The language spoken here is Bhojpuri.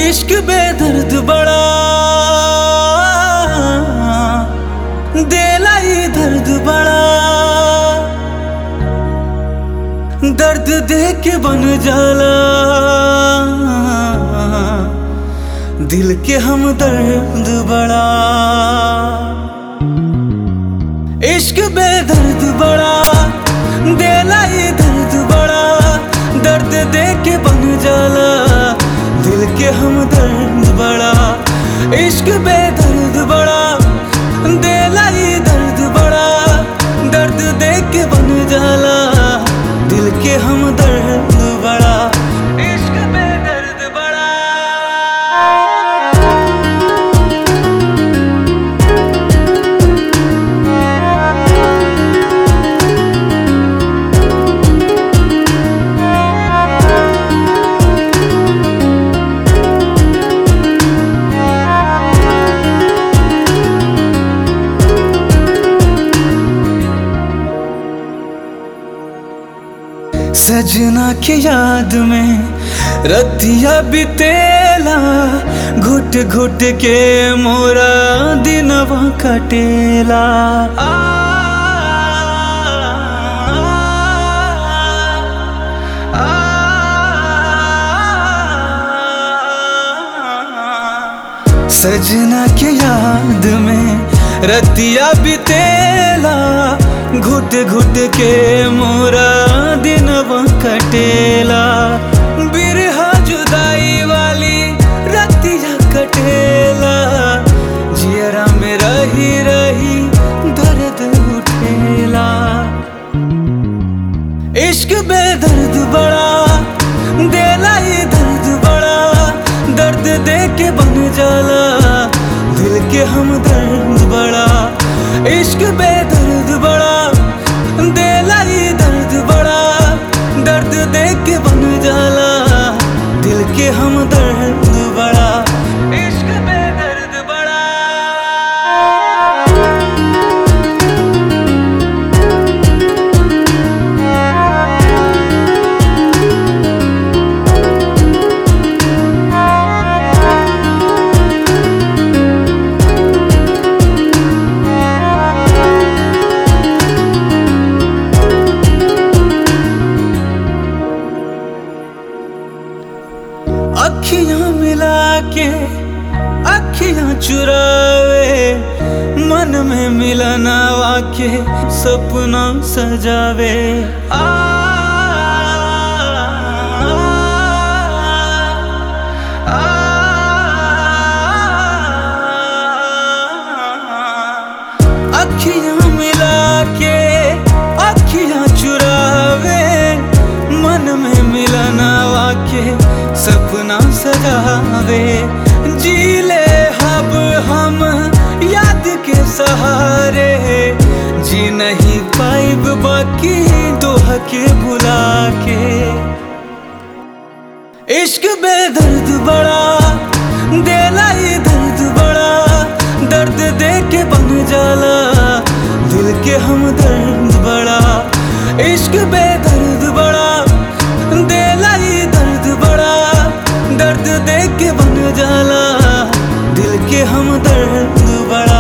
इश्क बेदर्द बड़ा देला ही दर्द बड़ा दर्द दे के बन जाला दिल के हम दर्द बड़ा इश्क बेदर्द बड़ा देला ही दर्द बड़ा दर्द दे के बन जाला दिल के हम दर्द बड़ा इश्क बेदर्द बड़ा देला ही दर्द बड़ा दर्द दे के बन जाला दिल के हम दर्द बड़ा इश्क बेदर्द बड़ा सजना के याद में रतिया बितेला घुट घुट के मोरा दिनवा कटेला आ, आ, आ, सजना के याद में रतिया बितेला घुट घुट के मोरा दिनवा कटेला बिरहा जुदाई वाली रतिया कटेला जियरा में रही रही दर्द उठेला इश्क बेदर्द बड़ा देला ही दर्द बड़ा दर्द दे के बन जाला दिल के हम दर्द बड़ा इश्क बेदर्द बड़ा देला ही दर्द बड़ा दर्द दे के बन जाला दिल के हम दर्द बड़ा इश्क बेदर्द बड़ा अखियां मिला के अखियां चुरावे मन में मिलना वाके सपना सजावे आ, आ, आ, अखियां मिला के अखियां चुरावे मन में मिलना वाके सपना सजावे जी ले हब हम याद के सहारे जी नहीं पाइब बाकी दोह के बुला के इश्क बेदर्द बड़ा देला ही दर्द बड़ा दर्द दे के बन जाला दिल के हम दर्द बड़ा इश्क बेदर्द बड़ा देला ही दर्द बड़ा दर्द दे के बन जाला दिल के हम दर्द बड़ा